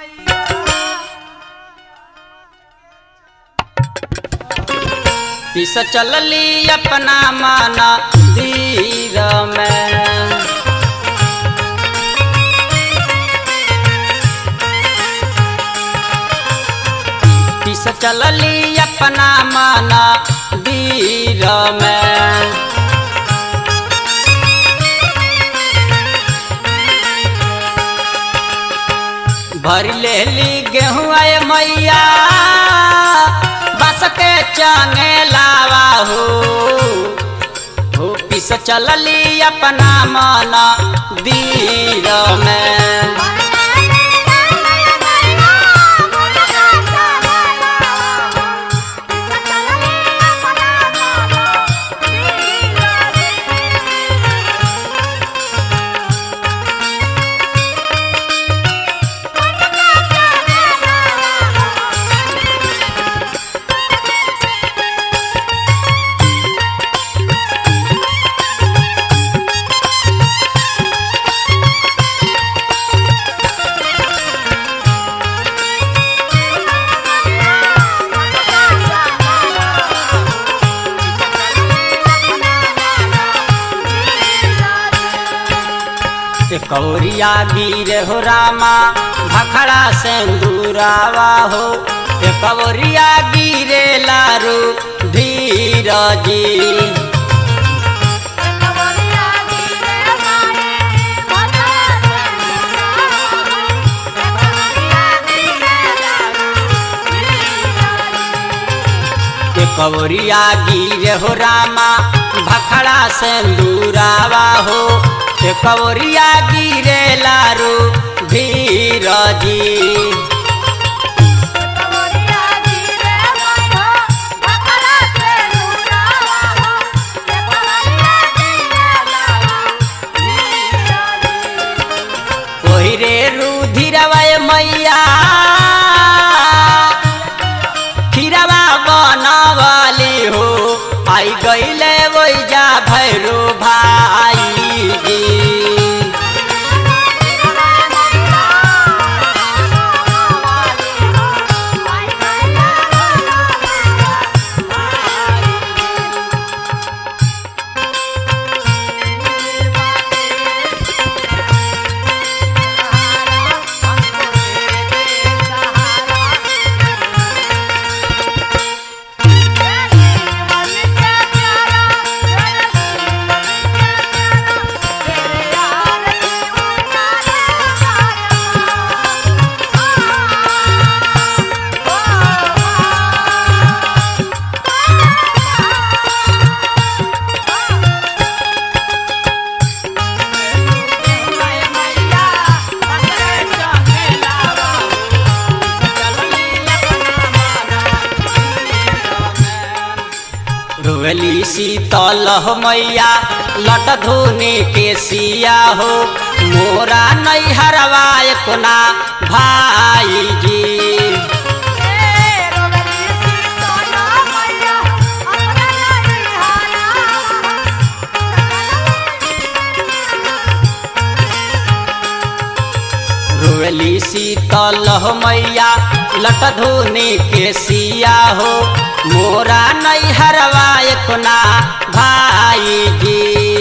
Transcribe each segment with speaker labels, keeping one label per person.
Speaker 1: पिस चलली अपना माना धीर में पिस चलली अपना माना धीर में भर लेली गेहूँ आए मैया बस के चंगे लावा हो हो पिस चलली अपना मन दीर में कौरिया गिर हो रामा भखड़ा सिंदूरावा हो कौरिया गिरे लारू धीरजी कवरिया गिर हो रामा भखड़ा सिंदूरावा हो कवरिया गिरे लारू धीरजी ओहि रे रुधिरवय मैया खीरवा बनवाली हो आई गईले वैजा भैरो भाई जी रोवली शीतल हो मैया लट धोने के सिया हो मोरा नहीं हरवाए कोना भाई जी रोवली शीतल हो मैया लट धोने के सिया हो मोरा नहीं हरवाए कोना भाई जी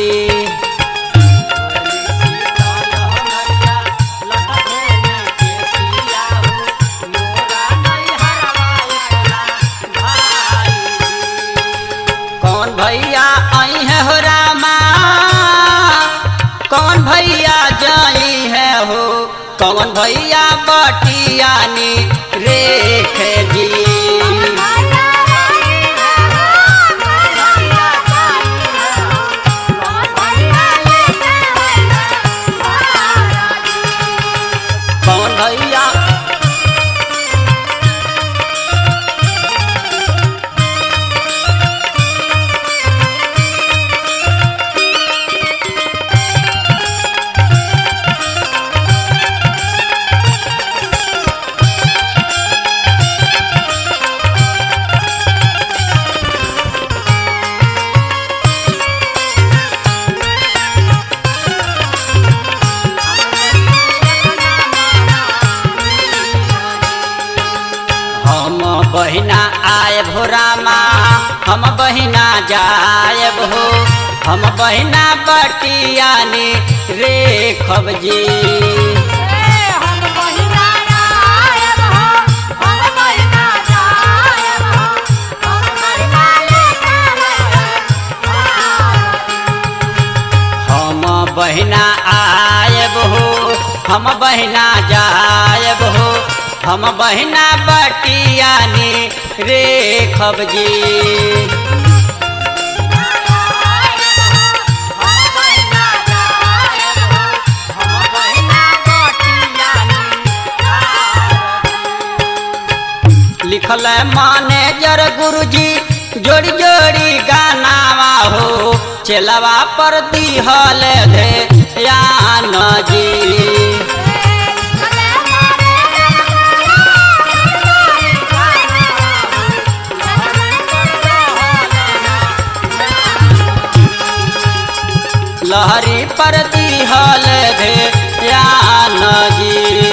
Speaker 1: कौन भैया आई है हो रामा कौन भैया जाई है हो कौन भैया बटियानी रेख जी कौन भैया आए भो रामा हम बहिना जायब हो हम बहिना बटियानी रे खबजी
Speaker 2: हम बहिना आयब हो हम बहिना जायब हो हम बहिना लेकर
Speaker 1: हम बहिना आयब हो हम बहिना जायब हो हम बहिना बटियानी रे खबजी
Speaker 2: हम बहिना जायब हो हम बहिना बटियानी
Speaker 1: लिखल है मैनेजर गुरुजी जोड़ी जोड़ी गानावा हो चेलवा पर दिहल धे यान जी लहरी पर दिहल धे यान जी